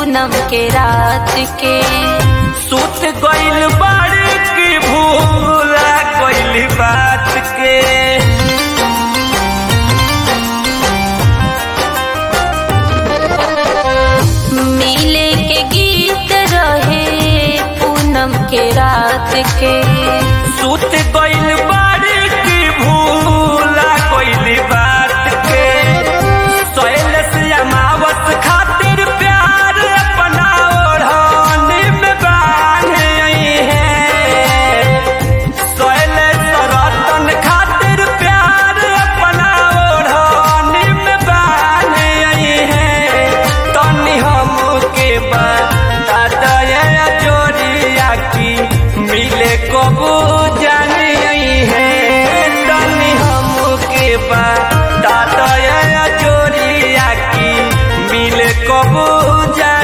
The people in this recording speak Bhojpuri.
पूनम के रात के सुत गइल बाड़ी की भूला गइल बात के मिले के गीत रहे पूनम के रात के सुत गइल बाड़ी की भूला गइल बात के सोयल से अमावस खातिर प्यार अपना ओढ़ानी में बांधे है सोयल सरतन खातिर प्यार अपना ओढ़ानी में बांधे है तनी हमके बता दया जोरिया की मिले कबू जानी है तनी हमके बता दया जोरिया की मिले कबू जानी